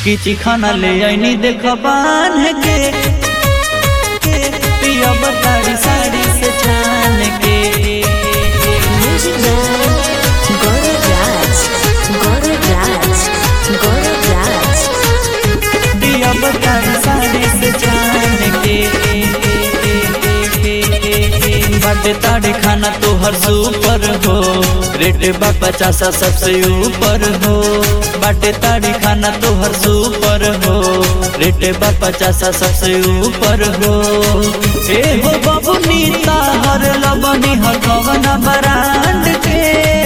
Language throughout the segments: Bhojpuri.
किची खाना ले आईनी देख बांध के पिया बताड़ी साड़ी से छान के Music Man, Gaurav Raj, Gaurav Raj, Gaurav Raj. पिया बताड़ी साड़ी से छान के बाटे ताड़ी खाना तो हर सुपर हो रेट बा पचासा सबसे ऊपर हो बाटे ताड़ी खाना तो हर सुपर हो रेट बा पचासा सबसे ऊपर हो ए हो बबुनी ताहर लबनी हर कवन बरांड के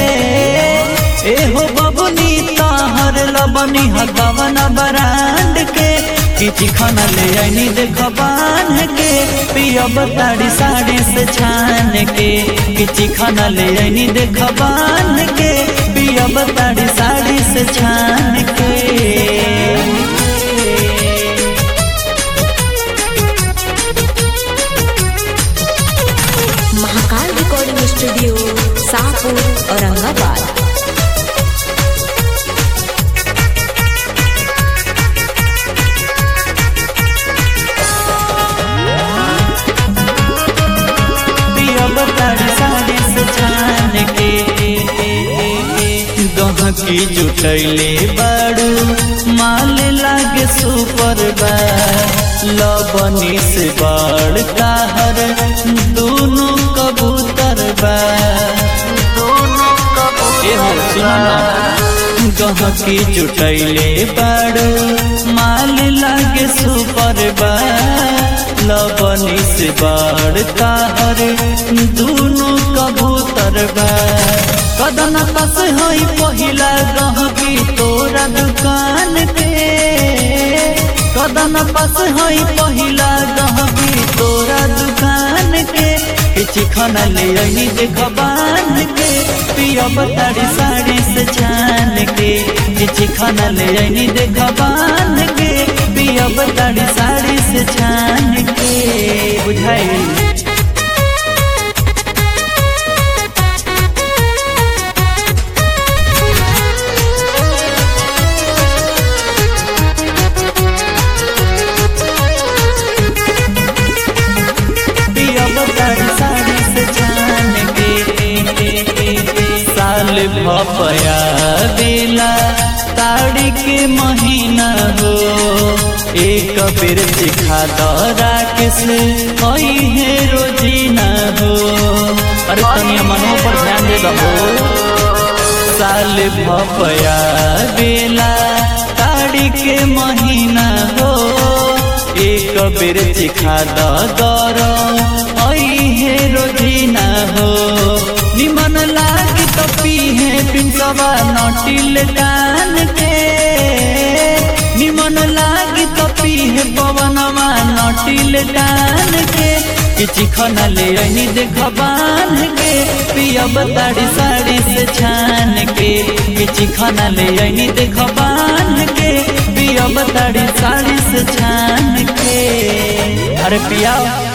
ए हो बबुनी ताहर लबनी हर कवन बरांड के किची खाना ले आईनी देख बांध के पिया बताड़ी साड़ी से छान के किची खाना ले आईनी देख बांध के पिया बताड़ी साड़ी से छान के महाकाल रिकॉर्डिंग स्टूडियो शाहपुर औरंगाबाद पिया बताड़ी साड़ी से छान के गहकी जुटैले बाड़ू माल लागे सुपर बा लबनी से बड़ काहर दोनों कबूतर बा दोनों कबूतर गहकी जुटैले बाड़ू माल लागे सुपर बा लबनी से बड़ काहर दोनों कबूतर बा कदन कस हई पहिला गहकी तोरा दुकान के कदन कस हई पहिला गहकी तोरा दुकान के किछि खाना ले आईनी देख बांध के पिया बताड़ी साड़ी से छान के किछि खाना ले आईनी देख बांध के पिया बताड़ी साड़ी से छान के बुझाई पिया बताड़ी साड़ी से छान के साल भपया दिला ताड़ी के महीना हो एक बेर सिखा दरा किसे होई है रोजीना हो अरे तनिया मनो पर ध्यान दे दो साल भपया दिला ताड़ी के महीना हो एक बेर सिखा दर है रोजीना हो निमन लाग तो पीहे पिंसवा नटिल कान के निमन लाग तो पीहे पवनवा नटिल कान के किछि खाना ले आईनी देख बांध के पिया बताड़ी साड़ी से छान के किछि खाना ले आईनी देख बांध के पिया बताड़ी साड़ी से छान के अरे पिया